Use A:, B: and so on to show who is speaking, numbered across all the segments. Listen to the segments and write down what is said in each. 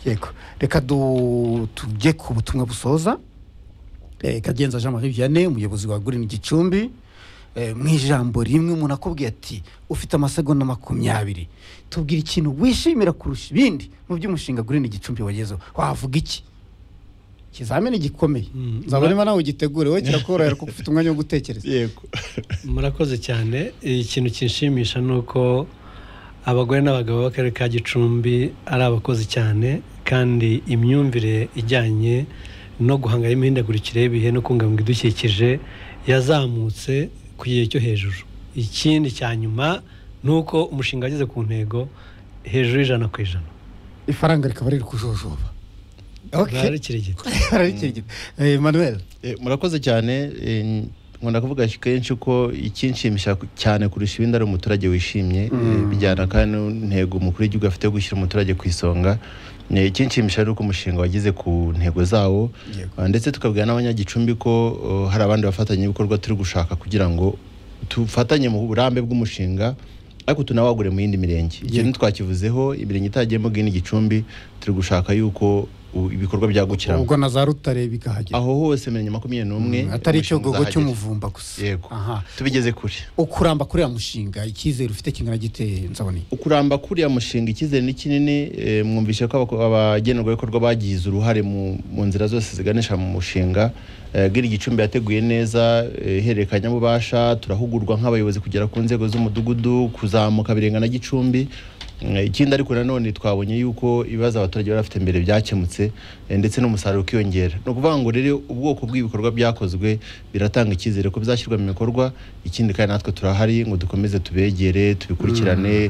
A: yego reka du- tujye ku butumwa busoza Eh, kagenza jean marie vianney umuyobozi wa gurini gicumbi Eh, mu ijambo rimwe umuntu akubwiye ati ufite amasegonda makumyabiri tubwira ikintu wishimira kurusha ibindi mu by'umushinga gurini gicumbi wagezeho wavuga iki ikizamini gikomeye
B: Mm.
A: nzaba niba nawe ugitegure wowe kirakorohera kuko ufite umwanya wo gutekereza
C: yego
B: murakoze cyane ikintu kinshimisha ni uko abagore n'abagabo b'akarere ka gicumbi ari abakozi cyane kandi imyumvire ijyanye no guhangana n'imihindagurikire y'ibihe no kubungabunga ibidukikije yazamutse ku gihe cyo hejuru ikindi cya nyuma ni uko umushinga wageze ku ntego hejuru y'ijana ku ijana
A: ifaranga rikaba riri kujojoba
B: bari kirigita
A: bararikirigita manuel
C: Eh, murakoze cyane eh, nkunda kuvuga kenshi ko ikinshimisha ku- cyane kurusha ibindi ari umuturage wishimye eh, bijyana kandi n'intego umukuru w'igihugu afite yo gushyira umuturage ku isonga Eh, ikinshimisha ari uko umushinga wageze ku ntego zawo Ah, ndetse tukabwira n'abanyagicumbi ko oh, hari abandi bafatanyabikorwa turi gushaka kugira ngo dufatanye mu burambe bw'umushinga ariko tunawagure mu yindi mirenge ikintu twakivuzeho imirenge itagiyemo bw'ino gicumbi turi gushaka yuko u- ibikorwa byagukiramo
A: ubwo na za rutare bikahagera
C: aho hose mirongo makumyabiri n'umwe
A: atari
C: umushinga
A: icyogogo
C: uzahagera.
A: cy'umuvumba gusa
C: yego
A: Aha.
C: tubigeze kure
A: ukuramba kuri uriya mushinga icyizere ufite kingana giteye nzaboneye
C: ukuramba kuriya mushinga icyizere ni kinini eh, mwumvishe ko abako- abagenerwabikorwa bagize uruhare mu mu nzira zose ziganisha mu mushinga Eh, bw'iri gicumbi yateguye neza eh, ihererekanyabubasha turahugurwa nk'abayobozi kugera ku nzego z'umudugudu kuzamuka birenga na gicumbi Eh, ikindi ariko nanone twabonye yuko ibibazo abaturage bari bafite mbere byakemutse eh, ndetse n'umusaruro ukiyongera ni ukuvuga ngo rero ubwoko bw'ibikorwa byakozwe biratanga icyizere ko bizashyirwa mu bikorwa ikindi kandi natwe turahari ngo dukomeze tubegere tubikurikirane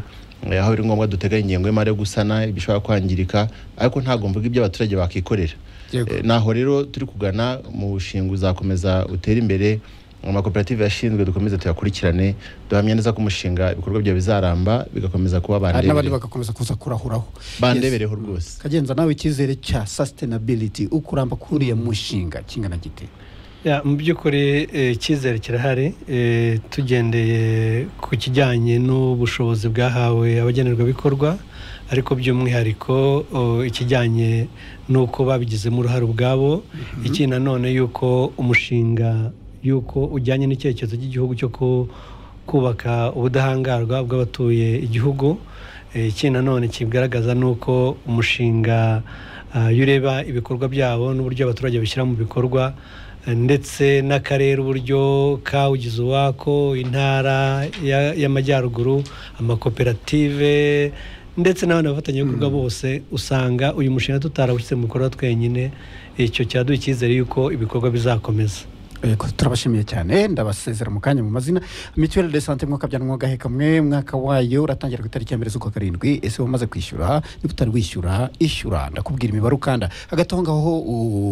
C: Eh, aho biri ngombwa duteganya ingengo y'imari yo gusana ibishobora kwangirika ariko ntabwo mvuga ibyo abaturage bakikorera
A: Yego.
C: Eh, naho rero turi kugana mu bushinga uzakomeza utere imbere mu makoperative yashinzwe dukomeze tuyakurikirane duhamya neza ko umushinga ibikorwa byawe bizaramba bigakomeza kuba
A: hari n'abandi
C: bandebere-
A: bagakomeza kuza kurahuraho
C: bandebereho rwose
A: kagenza nawe icyizere cya sustainability ukuramba kuri uriya mushinga kingana giteye
B: Ya, mu by'ukuri eh, icyizere kirahari eh, tugendeye ku kijyanye n'ubushobozi bwahawe abagenerwabikorwa ariko by'umwihariko oh, ikijyanye n'uko babigizemo uruhare ubwabo ikindi nanone y'uko umushinga y'uko ujyanye n'icyerekezo cy'igihugu cyo ku- kubaka ubudahangarwa bw'abatuye igihugu Eh, ikindi nanone kibigaragaza ni uko umushinga ah, iyo ureba ibikorwa byabo n'uburyo abaturage bashyira mu bikorwa ndetse n'akarere uburyo kawugize uwako intara ya- y'amajyaruguru amakoperative ndetse n'abandi bafatanyabikorwa bose usanga uyu mushinga tutarawushyize mu bikorwa twenyine icyo cyaduha icyizere y'uko ibikorwa bizakomeza
A: Yego, turabashimiye cyane ndabasezera mu kanya mu mazina mituweli de sante mwaka bya mwaka kamwe mwaka wayo uratangira ku itariki ya mbere z'ukwa karindwi ese wamaze kwishyura niba utari wishyura ishyura ndakubwira imibare ukanda hagati aho ngaho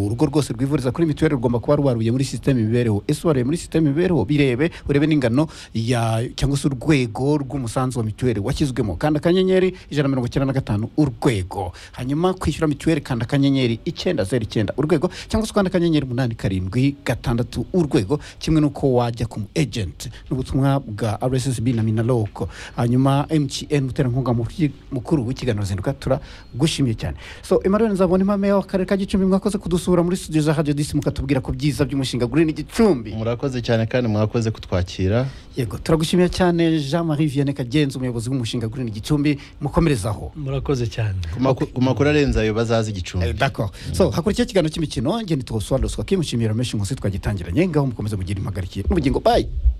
A: urugo rwose rwivuriza kuri mituweli rugomba kuba rwaruye muri sisiteme imibereho ese waruye muri sisiteme imibereho birebe urebe n'ingano ya cyangwa se urwego rw'umusanzu wa mituweli washyizwemo kanda akanyenyeri ijana na mirongo icyenda na gatanu urwego hanyuma kwishyura mituweli kanda akanyenyeri icyenda zeru icyenda urwego cyangwa se ukanda akanyenyeri umunani karindwi gatandatu urwego kimwe n'uko wajya ku mu ejenti n'ubutumwa bwa rssb na minaloko hanyuma mtn muterankunga mu- mukuru w'ikiganiro zinduka turagushimiye cyane so emmanuel nzabona imame w'akarere ka gicumbi mwakoze kudusura muri studio za radio disi mukatubwira ku byiza by'umushinga gurini gicumbi
C: murakoze cyane kandi mwakoze kutwakira
A: yego turagushimiye cyane jean marie vianney kagenzi umuyobozi w'umushinga gurini gicumbi mukomerezaho
B: murakoze cyane
C: ku maku- ku makuru arenze ayo bazazi
A: Eh,
C: igicumbi
A: d'accord so hakurikiye ikiganiro cy'imikino ngeni tuwusobanurira menshi munsi twagitangiranye ngaho mukomeze mugire impagarikiye n'ubugingo bye